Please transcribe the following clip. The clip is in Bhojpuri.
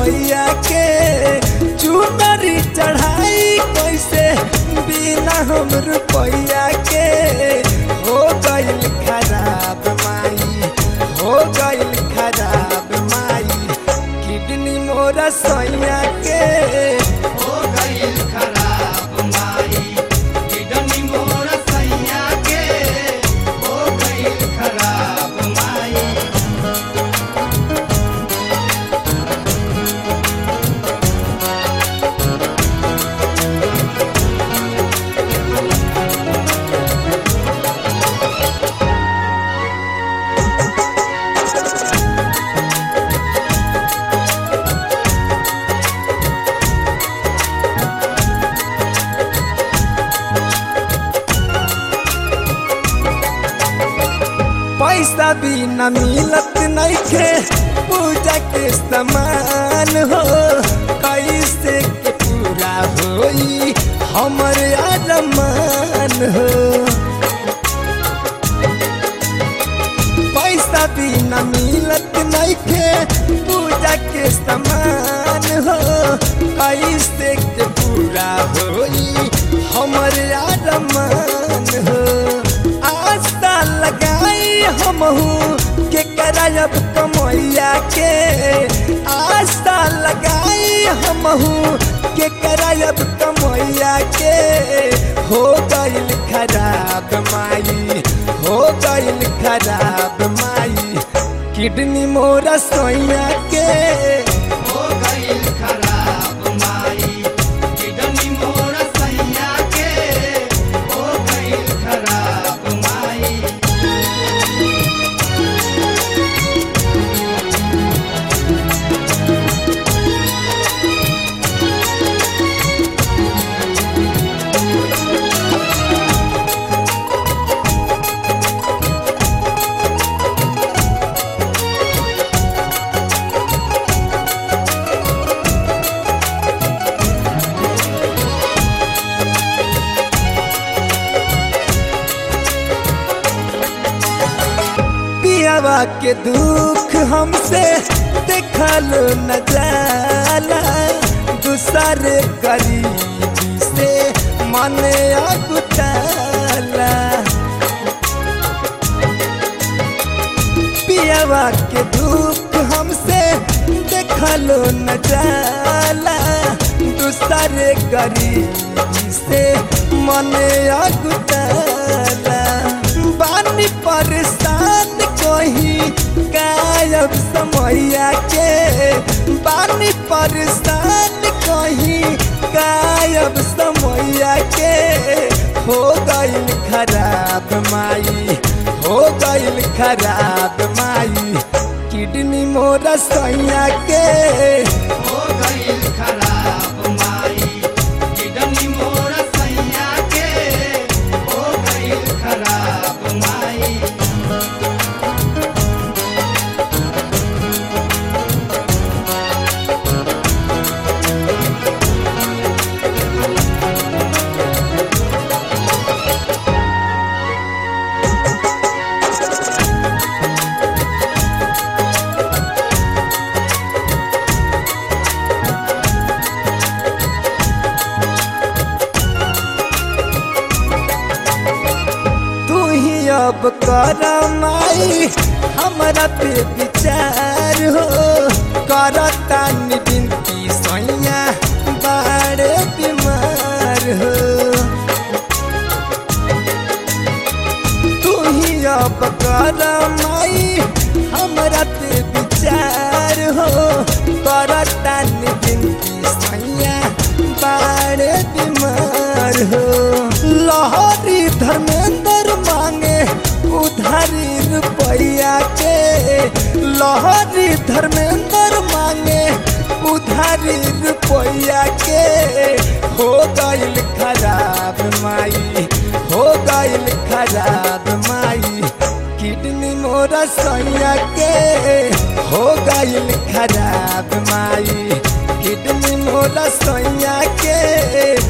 रुपया के चुनरी चढ़ाई कैसे बिना हम रुपया के हो गइल खराब माई हो गइल खराब माई किडनी मोरा सैया के हो गइल खराब माई किडनी मोर सैया के हो गइल खराब माई पैसा भी न मिलत नइखे पूजा के सामान हो कैसे के पूरा होई हमर अरमान हो पैसा भी न मिलत नइखे पूजा के सामान हो कैसे के पूरा होई हमर अरमान हो आस्था लगाई हमहू के करायब कमैया के आस्था लगाई हमहू के करायब कमैया के हो गइल खराब माई हो गइल खराब माई किडनी मोरा सोया के हो गइल खराब माई किडनी मोर सैया के हो गइल खराब माई पियावा के दुख हमसे देखल न जाला दूसरे गरीबी से मन अगुटाला पियावा के दुख हमसे देखल न जाला दूसरे गरीबी से मन अगुटाला बानी परेशान कहीं गायब समैया के बानी परेशान कहीं गायब समैया के हो गइल खराब माई हो गइल खराब माई किडनी मोरा सैया के हो गइल खराब माई किडनी मोर सैया के हो गइल खराब माई तू ही अब कर माई हमरा पे विचार हो करता विनती सैया बड़े बीमार हो तू ही अब कर माई हमरा पे विचार हो करता विनती सैया बड़े बीमार हो लहरी धर्मेंद्र मांगे उधारी रुपया के लहरी धर्मेंद्र मांगे उधारी रुपया के हो गइल खराब माई हो गइल खराब माई किडनी मोरा सैया के हो गइल खराब माई किडनी मोरा सैया के